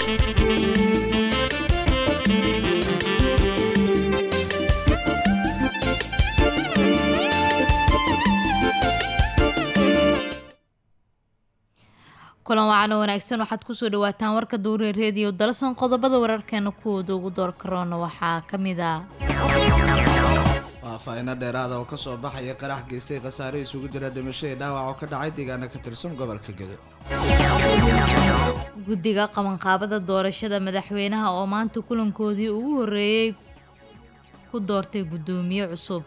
kulan wacan oo wanaagsan waxaad kusoo dhawaataan warka duure reediyo dalasan qodobada wararkeena kuwooda ugu door karoona waxaa ka mid ah faahfaahinno dheeraada oo kasoo baxaya qarax geystay khasaare isugu jira dhimashadii dhaawac oo ka dhacay deegaana ka tirsan gobolka gedo guddiga qabanqaabada doorashada madaxweynaha oo maanta kulankoodii ugu horreeyey ku doortay guddoomiye cusub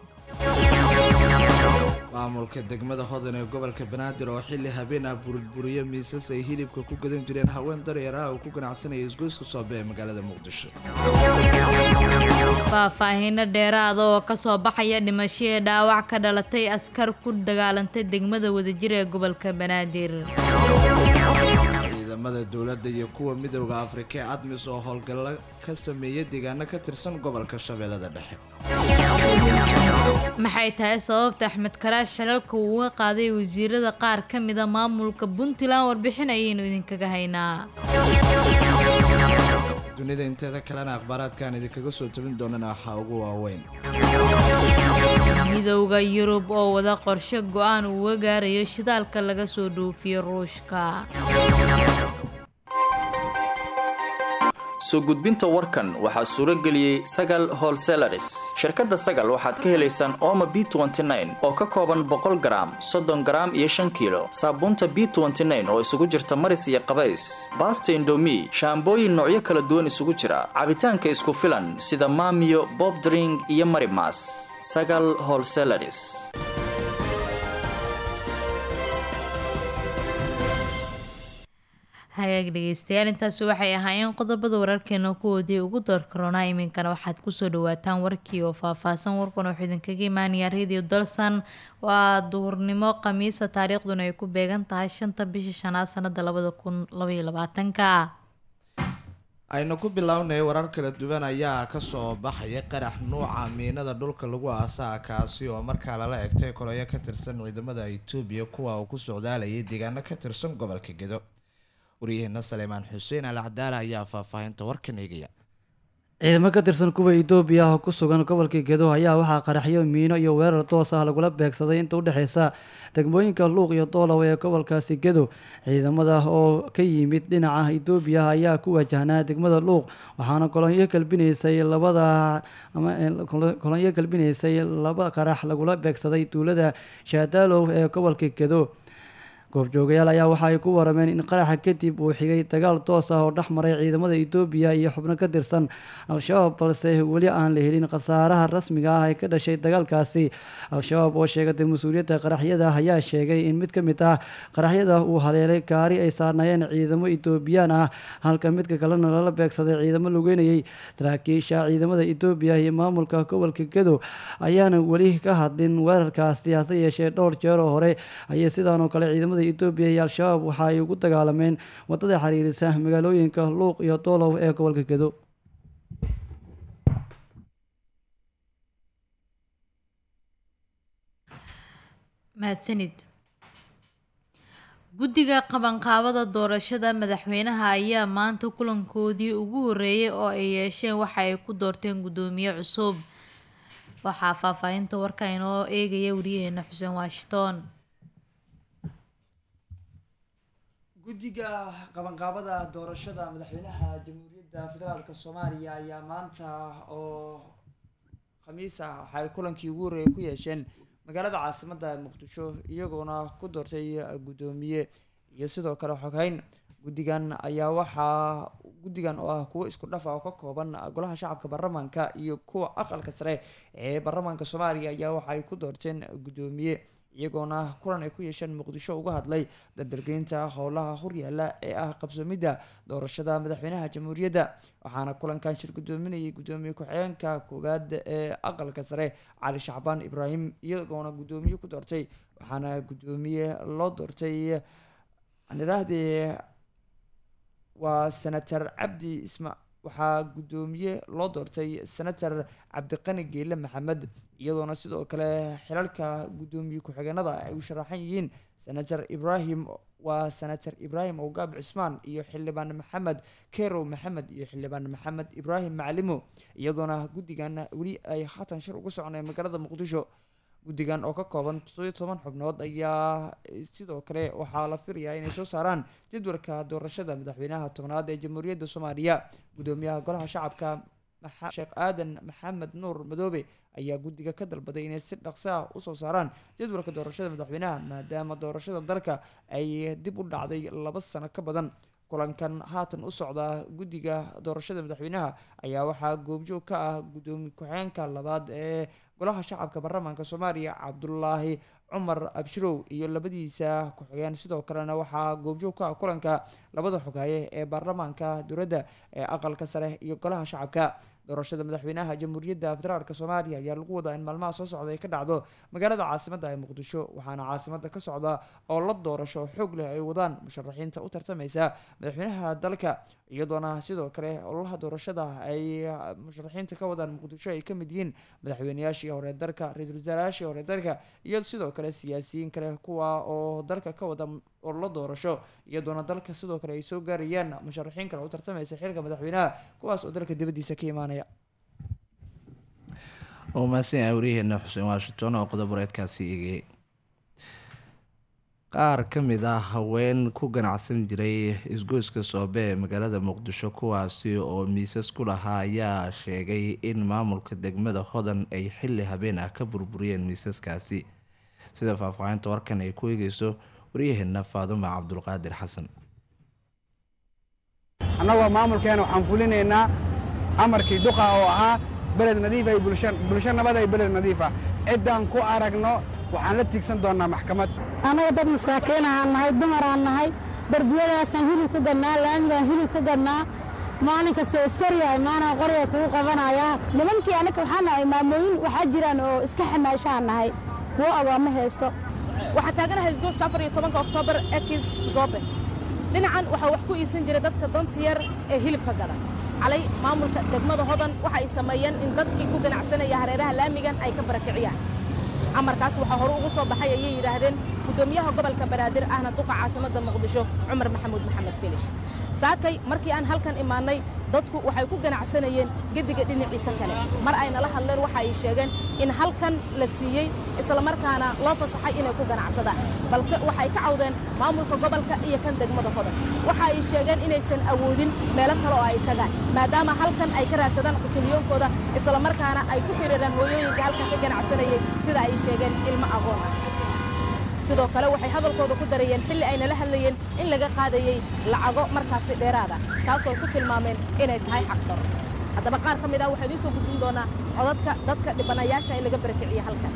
maamulka degmada hodan ee gobolka banaadir oo xilli habeen ah burburiye miisas ay hilibka ku gadan jireen haween daryar ah oo ku ganacsanaya isgoyska soobe ee magaalada muqdisho faahfaahiino dheeraada oo kasoo baxaya dhimashadii dhaawac ka dhalatay askar ku dagaalantay degmada wadajir ee gobolka banaadir ciidamada dowladda iyo kuwa midowda afrika ee admis oo howlgallo ka sameeya deegaano ka tirsan gobolka shabeellada dhexe maxay tahay sababta axmed karaash xilalka uu uga qaaday wasiirada qaar ka mida maamulka puntland warbixin ayaynu idinkaga haynaa dunida inteeda kalena akhbaaraadkaan idinkaga soo tabin doonana waxaa ugu waaweyn midowda yurub oo wada qorshe go-aan uuga gaarayo shidaalka laga soo dhoofiyo ruushka soo gudbinta warkan waxaa suuro geliyey sagal holselaris shirkadda sagal waxaad ka helaysaan ooma b oo ka kooban boqol garaam soddon garaam iyo shan kiilo saabuunta b oo isugu jirta maris iyo qabays baasta indomi shaambooyin noocyo kala duwan isugu jira cabitaanka isku filan sida maamiyo bobdring iyo marimas sagal holselaris hagaag dhegeystayaal intaasi waxay ahaayeen qodobada wararkeena kuwoodii ugu door karoonaa iminkana waxaad kusoo dhawaataan warkii oo faahfaahsan warkuna wuxuu idinkaga imaanayaa radio dalsan waa duurnimo khamiisa taariikhduna ay ku beegan tahay shanta bisha shanaad sanada labada kun labaiyo labaatanka aynu ku bilownay warar kala duwan ayaa kasoo baxaya qarax nuuca miinada dhulka lagu aasaa kaasi oo markaa lala egtay koloyo ka tirsan ciidamada itoobiya kuwa uu ku socdaalayay deegaano ka tirsan gobolka gedo waryaheena saleemaan xuseen al cadaala ayaa faahfaahinta warkan eegaya ciidamo ka tirsan kuwa itoobiya oo ku sugan gobolka gedo ayaa waxaa qaraxyo miino iyo weerar toos ah lagula beegsaday inta udhexeysa degmooyinka luuq iyo doolow ee gobolkaasi gedo ciidamada oo ka yimid dhinaca itoobiya ayaa ku wajahnaa degmada luuq waxaana kolonyo galbinaysay labada kolonyo galbinaysay laba qarax lagula beegsaday tuulada shaadaalow ee gobolka gedo goobjoogayaal ayaa waxa ay ku warameen in qaraxa kadib uu xigay dagaal toos ah oo dhex maray ciidamada itoobiya iyo xubno ka tirsan al-shabaab balse weli aan la helin khasaaraha rasmiga ah ee ka dhashay dagaalkaasi al-shabaab oo sheegatay mas-uuliyadda qaraxyada ayaa sheegay in mid ka mid ah qaraxyada uu haleelay gaari ay saarnaayeen ciidamo itoobiyaan ah halka midka kalena lala beegsaday ciidamo lugeynayay saraakiisha ciidamada itoobiya iyo maamulka gobolka gedo ayaana weli ka hadlin weerarkaasi hase yeeshee dhowr jeeroo hore ayay sidaanoo kale ciidamada etoobiya iyo al-shabaab waxa ay ugu dagaalameen wadada xiriirisa magaalooyinka luuq iyo doolow ee gobolka gedo mahadsanid guddiga qabanqaabada doorashada madaxweynaha ayaa maanta kulankoodii ugu horreeyay oo ay yeesheen waxa ay ku doorteen guddoomiye cusub waxaa faahfaahinta warka inoo eegaya wariyaheena xuseen washington guddiga qabanqaabada doorashada madaxweynaha jamhuuriyadda federaalk soomaaliya ayaa maanta oo khamiis ah waxaay kulankii ugu horreeyay ku yeesheen magaalada caasimadda muqdisho iyagoona ku doortay guddoomiye iyo sidoo kale xoghayn guddigan ayaa waxaa guddigan oo ah kuwo isku dhaf ah oo ka kooban golaha shacabka baarlamaanka iyo kuwa aqalka sare ee baarlamaanka soomaaliya ayaa waxaay ku doorteen guddoomiye iyagoona kulan ay ku yeesheen muqdisho uga hadlay dardargeynta howlaha horyaala ee ah qabsoomidda doorashada madaxweynaha jamhuuriyadda waxaana kulankan shir guddoominayay guddoomiye ku-xigeenka koowaad ee aqalka sare cali shacbaan ibraahim iyagoona guddoomiye ku doortay waxaana guddoomiye loo doortay aan iraahdee waa senator cabdi isma waxaa guddoomiye loo doortay senator cabdiqani geele maxamed iyadoona sidoo kale xilalka guddoomiye ku-xigeenada ay u sharaxan yihiin senator ibrahim waa senator ibraahim ogaab cismaan iyo xildhibaan maxamed kerow maxamed iyo xildhibaan maxamed ibraahim maclimo iyadoona guddigan weli ay haatan shir ugu soconeen magaalada muqdisho guddigan oo ka kooban toddobiyo toban xubnood ayaa sidoo kale waxaa la filayaa inay soo saaraan jadwalka doorashada madaxweynaha tobnaad ee jamhuuriyadda soomaaliya guddoomiyaha golaha shacabka sheekh aadan maxamed nuur madoobe ayaa guddiga ka dalbaday inay si dhaqso ah usoo saaraan jadwalka doorashada madaxweynaha maadaama doorashada dalka ay dib u dhacday laba sano ka badan kulankan haatan u socda guddiga doorashada madaxweynaha ayaa waxaa goobjoog ka ah guddoomiye ku-xigeenka labaad ee golaha shacabka baarlamaanka soomaaliya cabdulaahi cumar abshirow iyo labadiisa ku-xigeen sidoo kalena waxaa goobjoog ka ah kulanka labada xoghaye ee baarlamaanka dowladda ee aqalka sare iyo golaha shacabka doorashada madaxweynaha jamhuuriyadda federaalk soomaaliya ayaa lagu wadaa in maalmaha soo socda ay ka dhacdo magaalada caasimadda ee muqdisho waxaana caasimadda ka socda oo la doorasho xoog leh ay wadaan musharaxiinta u tartamaysa madaxweynaha dalka iyadoona sidoo kale ololaha doorashada ay musharaxiinta ka wadaan muqdisho ay kamid yihiin madaxweyneyaashii hore dalka ra-iisul wasaarayaashii hore dalka iyo sidoo kale siyaasiyiin kale kuwa oo dalka ka wada ololo doorasho iyadoona dalka sidoo kale ay soo gaarayaan musharaxiin kale u tartamaysa xilka madaxweynaha kuwaas oo dalka dibadiisa ka imaanaya waa mahadsan yahay waryaheena xuseen washington oo qodob wareedkaasi eegayay qaar ka mid ah haween ku ganacsan jiray isgoyska soobe ee magaalada muqdisho kuwaasi oo miisas ku lahaa ayaa sheegay in maamulka degmada hodan ay xilli habeen ah ka burburiyeen miisaskaasi sida faahfaahinta warkan ay ku eegeyso waryaheena faaduma cabdulqaadir xasan annagoo maamulkeena waxaan fulinaynaa amarkii duqa oo ahaa beled nadiif ay bulsho nabad ay beled nadiifa ciddaan ku aragno waxaan la tiigsan doonnaa maxkamad annaga dad masaakiin ahaan nahay dumaraan nahay darbiyadaasaan hilib ku gadnaa laamigaan hilib ku gadnaa maalin kastoo iskariya imaanaa qorya kugu qabanayaa nimankii annaka waxaan nahay maamooyin waxaa jiraan oo iska xamaashaan nahay kuwo agoomma haysto waxaa taaganahay isgooska afar iyo tobanka oktoobar ekis zobe dhinacan waxaa wax ku iibsan jiray dadka danta yar ee hilibka gada calay maamulka degmada hodan waxa ay sameeyeen in dadkii ku ganacsanaya hareeraha laamigan ay ka barakiciyaan amarkaas waxaa hore ugu soo baxay ayay yidhaahdeen guddoomiyaha gobolka banaadir ahna duqa caasimadda muqdisho cumar maxamuud maxamed filish saakay markii aan halkan imaannay dadku waxay ku ganacsanayeen gediga dhinaciisa kale mar ay nala hadleen waxa ay sheegeen in halkan la siiyey islamarkaana loo fasaxay inay ku ganacsadaan balse waxay ka cawdeen maamulka gobolka iyo kan degmada hodan waxa ay sheegeen inaysan awoodin meelo kale oo ay tagaan maadaama halkan ay ka raadsadaan qutiliyoonkooda islamarkaana ay ku xidhiiraan hooyooyinka halkan ka ganacsanayay sida ay sheegeen ilmo aqoon ah sidoo kale waxay hadalkooda ku darayeen xilli ay nala hadlayeen in laga qaadayey lacago markaasi dheeraada taasoo ku tilmaameen inay tahay xaqdaro haddaba qaar ka mid ah waxaa idiin soo gudbin doonaa codadka dadka dhibanayaasha in laga barakiciye halkan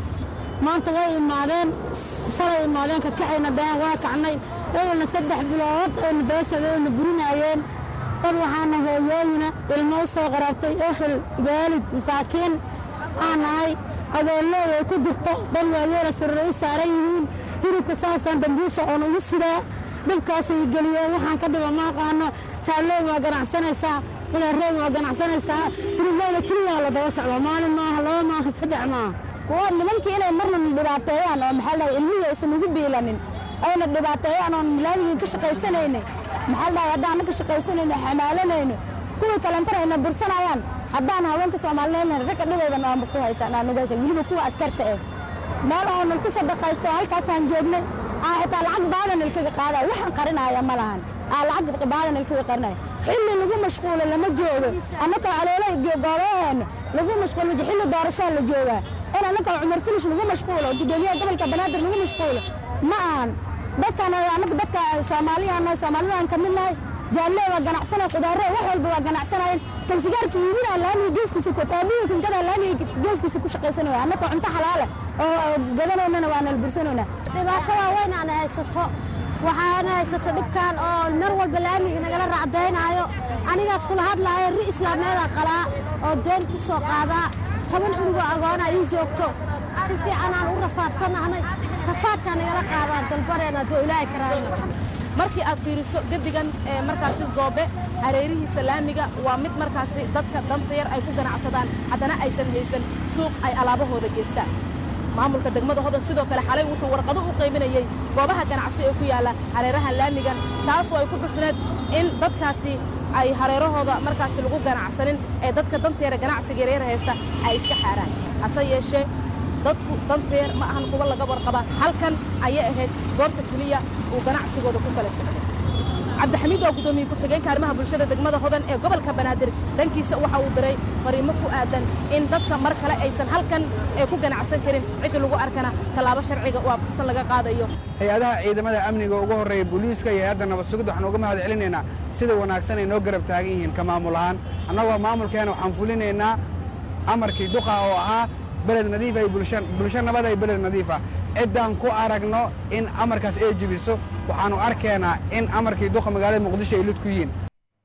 maanta way imaadeen shalay imaadeen kakacayna deen waa kacnay ewelna saddex bilood aynu beesada aynu burinaayeen dad waxaana hooyooyina ilmo u soo qaraabtay ehel waalid masaakiin aan nahay adoolleed ay ku jirto dad waayeela sariray u saaran yihiin hilibka saasaan dambiisha oon ugu sidaa dhibkaasay geliyeen waxaan ka dhiba ma aqaano jaalleey waa ganacsanaysaa ilaarey waa ganacsanaysaa hilibleeda keliyaa la daba socdo maalin maaha laba maaha saddex maaha kuwa nimankii inay marna dhibaateeyaan oo maxaa dhahay ilmihii aysan ugu biilanin ayna dhibaateeyaan oon laamigii ka shaqaysanayna maxaa dhahay haddaan ka shaqaysanayno xamaalanayno kuwii kalentana ayna bursanayaan haddaan haweenka soomaaliyeedna ragga dhibayba nooma ku haysaan aan ugu haysan weliba kuwa askarta eh meel oonan ku sadaqaysto halkaasaan joognay aa xitaa lacag baadan ilkaga qaada waxaan qarinaya ma lahan aa lacag baadan ilkaga qarinaya xilli lagu mashquulo lama joogo annaka caloolo goobaheena lagu mashquulo xilli doorashaa la joogaa in annaka cumar filish lagu mashquulo gudoomiyaha gobolka banaadir lagu mashquulo ma ahan dadkan annaka dadka soomaaliyaana soomaalidaan ka mid nahay jaalle waa ganacsanay qudaaro wax walba waa ganacsanayeen kan sigaarka iibinaa laamiga geeskiisa ku taabiyo kinkadaa laamiga geeskiisa ku shaqaysanaya annaka cunto xalaale oo gadanaynana waa nalbursanaynaa dhibaato waaweyn aan haysato waxaana haysato dhibkan oo mar walba laamiga nagala raacdaynaayo anigaas kula hadlaayo ri islaameeda qalaa oo deen ku soo qaadaa toban cunugoo agoona ii joogto si fiicanaan u rafaadsanahnay rafaadkaa nagala qaadaa dalbareena doo ilaahay karaayna markii aad fiiriso gedigan ee markaasi zoobe hareerihiisa laamiga waa mid markaasi dadka danta yar ay ku ganacsadaan haddana aysan haysan suuq ay alaabahooda geystaan maamulka degmada hodan sidoo kale xalay wuxuu warqado u qaybinayey goobaha ganacsi ee ku yaalla hareeraha laamigan taasoo ay ku xusneed in dadkaasi ay hareerahooda markaasi lagu ganacsanin ee dadka danteera ganacsiga yaryar haysta ay iska xaaraan hase yeeshee dadku danteer ma ahan kuwa laga warqaba halkan ayay ahayd goobta keliya uu ganacsigooda ku kala socday cabdixamiid waa guddoomiye ku-xigeenka arrimaha bulshada degmada hodan ee gobolka banaadir dhankiisa waxa uu diray fariimo ku aadan in dadka mar kale aysan halkan ee ku ganacsan karin ciddi lagu arkana tallaabo sharciga waafaqsan laga qaadayo hay-adaha ciidamada amniga ugu horreeya booliiska iyo hay-adda nabad sugidda waxaan uga mahad celinaynaa sida wanaagsan ay noo garab taagan yihiin ka maamul ahaan annagoo maamulkeena waxaan fulinaynaa amarkii duqa oo ahaa beled nadiif ay bulsho nabad ay beled nadiifa ciddaan ku aragno in amarkaas ay jebiso waxaannu arkeenaa in amarkii duqa magaalada muqdisho ay lid ku yihiin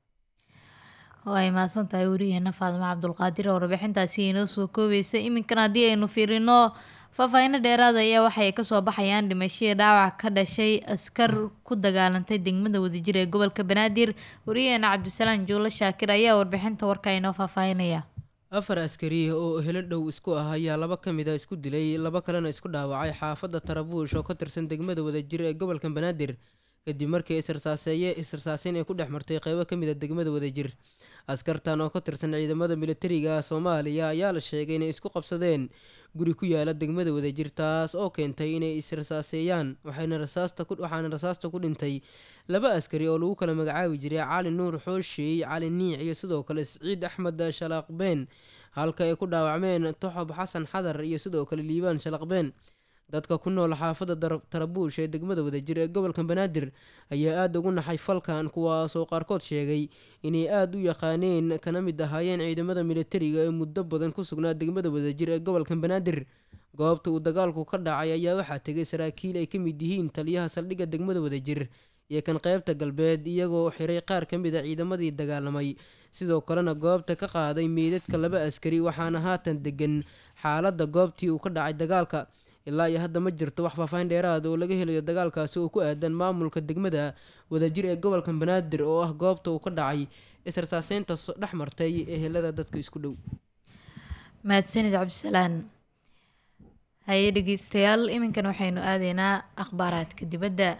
waa ay mahadsan tahay weriyeena faadimo cabdulqaadir oo warbixintaasi inoo soo koobaysa iminkan haddii aynu fiirino faahfaahinno dheeraada ayaa waxay kasoo baxayaan dhimashadii dhaawac ka dhashay askar ku dagaalantay degmada wadajir ee gobolka banaadir weriyeena cabdisalaan juulo shaakir ayaa warbixinta warka inoo faahfaahinaya afar askariya oo helo dhow isku ah ayaa laba ka mid a isku dilay laba kalena isku dhaawacay xaafadda tarabuush oo ka tirsan degmada wadajir ee gobolka banaadir kadib markii israsaaseeye israsaaseyn ay ku dhex martay qeybo ka mid a degmada wadajir askartan oo ka tirsan ciidamada militariga soomaaliya ayaa la sheegay inay isku qabsadeen guri ku yaala degmada wadajir taas oo keentay inay israsaaseeyaan waxaana rasaasta ku dhintay laba askari oo lagu kala magacaabi jiray cali nuur xooshey cali niic iyo sidoo kale siciid axmed shalaqbeen halka ay ku dhaawacmeen toxob xasan xadar iyo sidoo kale liibaan shalaqbeen dadka ku nool xaafadda tarabuush ee degmada wadajir ee gobolka banaadir ayaa aada ugu naxay falkan kuwaasoo qaarkood sheegay inay aada u yaqaaneen kana mid ahaayeen ciidamada militariga ee muddo badan ku sugnaa degmada wadajir ee gobolka banaadir goobta uu dagaalku ka dhacay ayaa waxaa tegay saraakiil ay ka mid yihiin taliyaha saldhigga degmada wadajir iyo kan qeybta galbeed iyagoo xiray qaar ka mid a ciidamadii dagaalamay sidoo kalena goobta ka qaaday meydadka laba askari waxaana haatan degan xaaladda goobtii uu ka dhacay dagaalka ilaa iyo hadda ma jirto wax faahfaahin dheeraad oo laga helayo dagaalkaasi oo ku aadan maamulka degmada wadajir ee gobolka banaadir oo ah goobta uu ka dhacay israsaaseynta dhex martay ehelada dadka isku dhow mahadsanid cabdisalaan haye dhegeystayaal iminkan waxaynu aadaynaa akhbaaraadka dibadda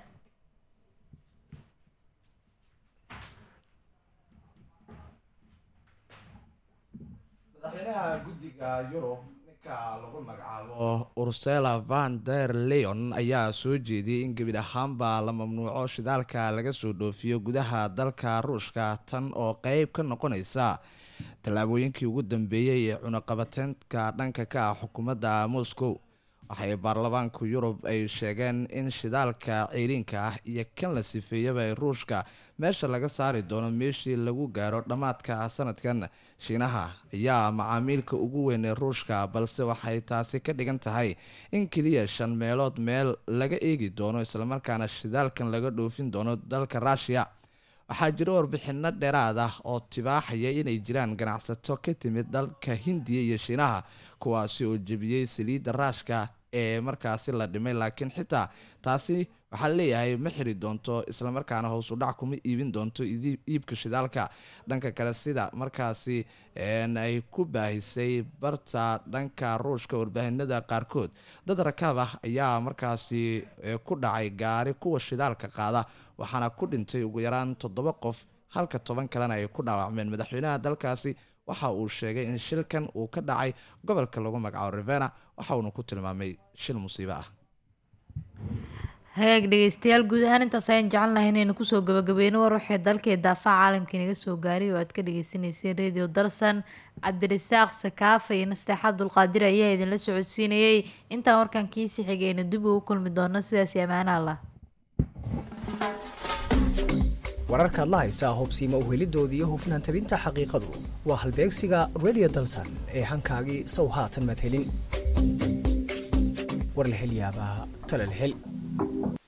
madaxweynaha guddiga yurub ninka lagu magacaabo ursela van der leon ayaa soo jeediyey in gebid ahaanba la mamnuuco shidaalka laga soo dhoofiyo gudaha dalka ruushka tan oo qeyb ka noqonaysa tallaabooyinkii ugu dambeeyey ee cunaqabateynka dhanka ka ah xukuumadda moscow waxay baarlamaanka yurub ay sheegeen in shidaalka ceyriinka ah iyo kan la sifeeyaba ee ruushka meesha laga saari doono meeshii lagu gaaro dhammaadka sanadkan shiinaha ayaa macaamiilka ugu weyn ee ruushka balse waxay taasi ka dhigan tahay in keliya shan meelood meel laga eegi doono islamarkaana shidaalkan laga dhoofin doono dalka ruushiya waxaa jira warbixino dheeraad ah oo tibaaxaya inay jiraan ganacsato ka timid dalka hindiya iyo shiinaha kuwaasi oo jebiyey saliidda raashka ee markaasi la dhimay laakiin xitaa taasi waxaa leeyahay ma xiri doonto islamarkaana hoos u dhac kuma iibin doonto iibka shidaalka dhanka kale sida markaasi ay ku baahisay barta dhanka ruushka warbaahinada qaarkood dad rakaab ah ayaa markaasi ku dhacay gaari kuwa shidaalka qaada waxaana ku dhintay ugu yaraan toddoba qof halka toban kalena ay ku dhaawacmeen madaxweynaha dalkaasi waxa uu sheegay in shilkan uu ka dhacay gobolka lagu magacaabo rivena waxa uuna ku tilmaamay shil musiibo ah hagaag dhegeystayaal guud ahaan intaas ayaan jecel lahay inaynu kusoo gabagabeyno war waxay dalkii daafaca caalamka inaga soo gaaray oo aad ka dhageysaneyseen radio darsan cabdirasaaq sakaafa iyo nasteex cabdulqaadir ayaa idinla socodsiinayay intaan warkan kiisi xigayna dib ugu kulmi doono sidaas amaana allah wararkaad la haysaa hubsiima uhelidooda iyo hufnaan tabinta xaqiiqadu waa halbeegsiga radio dalsan ee hankaagii sow haatan madhelin war la hel yaabaa tala la hel